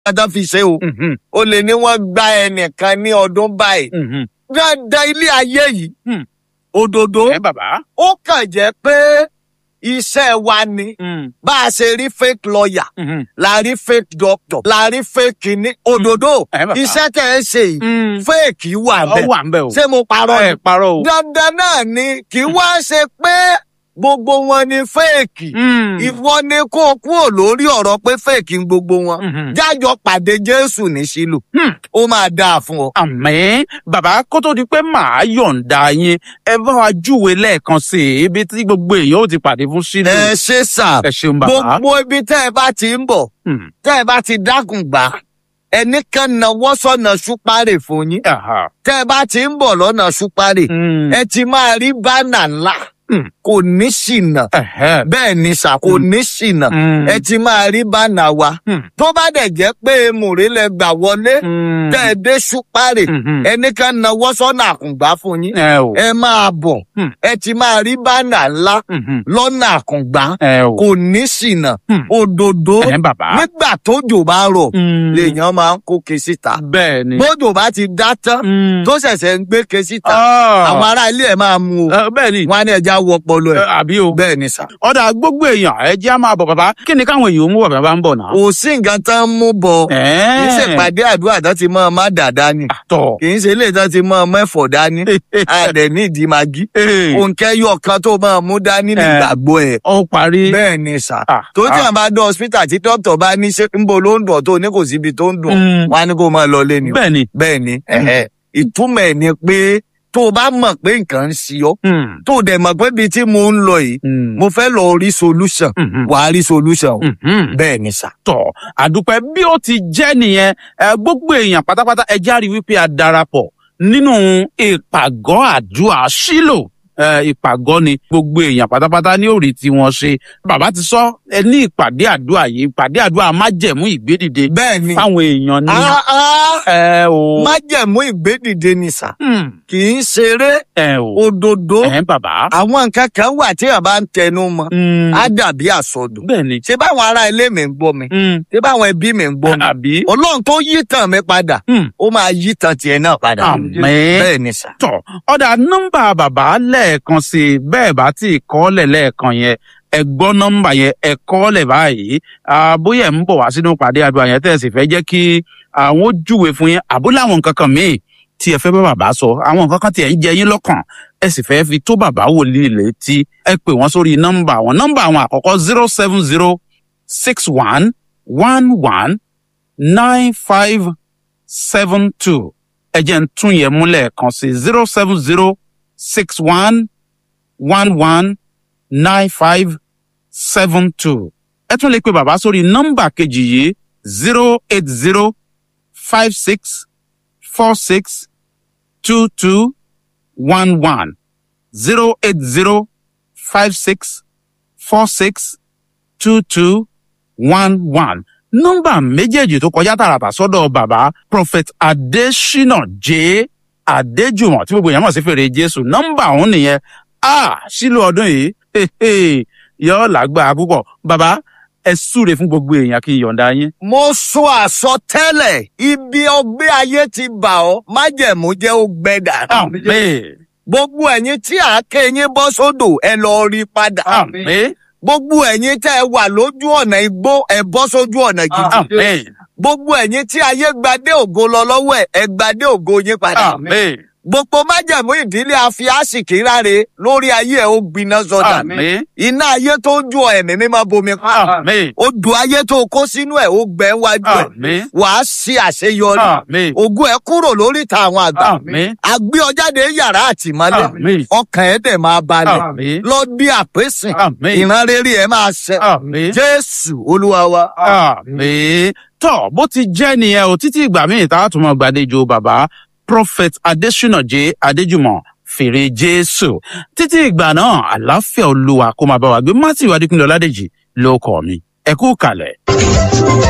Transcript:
dandan fi ṣe o Mhm. o lè ní wọ́n gba ẹnìkan ní ọdún báyìí Mhm. dandan ilé ayé yìí Hmm. òdodo ẹ bàbá. ó kàn jẹ́ pé iṣẹ́ wa ni Mm. bá a ṣe rí fake lawyer Mhm. la rí fake doctor la rí fake kìíní òdodo ẹ bàbá. iṣẹ́ tẹ̀ ẹ́ ṣe yìí Mm. fake wà ọ bẹ́ẹ̀ wà ń bẹ o. ṣé mo parọ́ ẹ ni parọ́ o. dandan náà ni kì í wá ṣe pé gbogbo wọn ni fake Mm. ìwọ ni kó o kúrò lórí ọ̀rọ̀ pé fake ń gbogbo wọn Mhm. jájọ pàdé jésù ní sílò Hmm. ó máa dáa fún ọ. àmín bàbá kó tó di pé màá yọ̀ǹda yín ẹ bá wa júwe lẹ́ẹ̀kan sí i ibi tí gbogbo èèyàn ó ti pàdé fún sílù. ẹ ṣe sà ẹ ṣeun bàbá. gbogbo ibi tẹ́ ẹ bá ti ń bọ̀ Hmm. tẹ́ ẹ bá ti dákun gbà ẹnì kan náwó sọ̀nà ṣúpárè fún yín Aha. tẹ́ ẹ bá ti ń bọ̀ lọ́nà ṣúpárè Mm. ẹ ti máa rí bánà ńlá Hmm. kò ní ṣìnà Ẹ̀hẹ́. bẹ́ẹ̀ ni sà kò ní ṣìnà Mm. ẹ ti máa rí bánà wa Hmm. tó bá dẹ̀ jẹ́ pé mùrí lẹ gbà wọlé Mm. tẹ́ ẹ dé ṣúpárè Mhm. ẹnì kan náwó sọ̀nà àkùngbá fún yín ẹ o. ẹ máa bọ̀ Hmm. ẹ ti máa rí bánà ńlá Mhm. lọ́nà àkùngbá ẹ o. kò ní ṣìnà Hmm. òdòdó ẹ bàbá. nígbà tójò bá rọ̀ Mm. lèèyàn máa ń kó ke síta bẹ́ẹ̀ ni. bójò bá ti dá tán Mm. tó ṣẹ̀ṣẹ̀ ń gbé ke síta Ah. àwọn ará ilé ẹ̀ máa mú o Ẹ, bẹ́ẹ̀ ni. wọn á ní ẹja wọ ọpọlọ ẹ̀ Ẹ, àbí o. bẹ́ẹ̀ ni sà. ọ̀dà gbogbo èèyàn ẹ jẹ́ á máa bọ̀ bàbá kí ni káwọn èèyàn mú bọ̀ bàbá ń bọ̀ náà. kò sí nǹkan tán mú bọ kì í ṣe Ẹ̀ẹ́. pàdé àdúrà tán ti mọ ọmọ dàda ni tọ̀. kì í ṣe ilé tán ti mọ ọmọ ẹ̀fọ́ dání àdẹ ní ìdí magi òǹkẹ́ yọ kan tó máa mú dání nígbàgbọ́ ẹ̀ ó parí. bẹ́ẹ̀ ni sà Ah, tó tí ah. àwọn bá dán hospital tí dókítà bá ní ṣe ń bo ló ń dùn tó ní kò síbi tó ń dùn Mm. wọn á ní kó máa lọ lé ni o. bẹ́ẹ̀ ni. bẹ́ẹ̀ ni ẹ̀hẹ́. ìtumọ̀ ẹ̀ ni pé tó o bá mọ̀ pé nǹkan ń ṣe ọ́ Mm. tó o dẹ̀ mọ̀ pé ibi tí mo ń lọ yìí Mm. mo fẹ́ lọ rí solution Mhm. wàá rí solution o. Mhm. bẹ́ẹ̀ ni sà. tọ̀ àdúpẹ́ bí ó ti jẹ́ nìyẹn ẹ, gbogbo èèyàn pátápátá ẹ járe wípé a darapọ̀ nínú ìpàgọ́ àdúrà sílò ẹ, ìpàgọ́ ni gbogbo èèyàn pátápátá ní òrì tí wọ́n ṣe bàbá ti sọ ẹ ní ìpàdé àdúrà yìí ìpàdé àdúrà májẹ̀mú ìgbédìde bẹ́ẹ̀ ni fáwọn èèyàn ní Ah, ah, ẹ o májẹ̀mú ìgbédìde ni sà Hmm, kì í ṣeré ẹ o òdodo ẹ bàbá àwọn nǹkan kan wà tí a bá ń tẹnu mọ́ Hmm, á dàbí àsọdùn bẹ́ẹ̀ ni ṣé báwọn ará ilé mi ń gbọ́ mi Hmm, ṣé báwọn ẹbí mi ń gbọ́ mi àbí ọlọ́run tó yí tàn mí padà Hmm. ó máa yí tàn tiẹ̀ náà padà Àmín. bẹ́ẹ̀ ni sà. tọ̀ ọ̀dà nọ́mbà bàbá lẹ́ẹ̀kan sí i bẹ́ẹ̀ bá tí ì kọ́lẹ̀ lẹ́ẹ̀kan yẹn ẹ gbọ́ nọ́mbà yẹn ẹ kọ́lẹ̀ báyìí Ah, bóyá ẹ̀ ń bọ̀ wá sínú pàdé àdúrà yẹn tẹ̀ sì fẹ́ jẹ́ kí àwọn ó júwe fún yín àbúlé àwọn nǹkan kan míì tí ẹ fẹ́ bá bàbá sọ àwọn nǹkan kan tí ẹ ń jẹ yín lọ́kàn ẹ sì fẹ́ fi tó bàbá wòlíì létí ẹ pè wọ́n sórí nọ́mbà àwọn nọ́mbà àwọn àkọ́kọ́ zero seven zero six one one one nine five seven two ẹ jẹ́ ń tún yẹn múlẹ̀ kan sí zero seven zero six one one one nine five seven two ẹ tún lè pe bàbá sórí nọ́mbà kejì yìí zero eight zero five six four six two two one one zero eight zero five six four six two two one one nọ́mbà méjèèjì tó kọjá tààràtà sọ́dọ̀ bàbá prophet adesina j adéjùmọ̀ tí gbogbo èèyàn mọ̀ sí fèrè jésù nọ́mbà òun nìyẹn a sílò ọdún yìí yóò lágbára púpọ̀ bàbá ẹ súre fún gbogbo èèyàn kí n yọ̀ǹda yín. mo sọ àsọtẹ́lẹ̀ ibi ọgbẹ́ ayé ti bà ọ́ májẹ̀mú jẹ́ ó gbẹ dànù. àmín gbogbo ẹ̀yin tí àáké yín bọ́ sódò ẹ lọ rí padà. àmín gbogbo ẹ̀yin tẹ́ ẹ wà lójú ọ̀nà igbó ẹ bọ́ sójú ọ̀nà gidi. àmín gbogbo ẹ̀yin tí ayé gbadé ògo lọ lọ́wọ́ ẹ̀ ẹ gbadé ògo yín padà. àmín gbogbo májẹ̀mú ìdílé afi àsìkí ráre lórí ayé ẹ ó gbiná sọdà. àmín iná ayé tó ń ju ẹ̀mí mímọ́ bomi pa. àmín odò ayé tó kó sínú ẹ̀ ó gbẹ wájú ẹ̀. àmín wàá ṣe àṣeyọrí. àmín ògo ẹ kúrò lóríta àwọn àgbà. àmín àgbé ọjáde yàrá àtìmọ́lé. àmín ọkàn ẹ dẹ̀ máa balẹ̀. àmín lọ bí àpèsìn. àmín ìran rere ẹ máa ṣẹ. àmín. jésù olúwa wa. àmín tọ bó ti jẹ́ nìyẹn o títí ìgbà míì tá a tún mọ gbàdéjọ bàbá prophet adesina j adéjùmọ̀ fèrè jésù títí ìgbà náà àlàáfíà olúwa kó máa bá wa gbé matthew adékúnlé ọládèjì ló kọ mi ẹ kú kalẹ̀.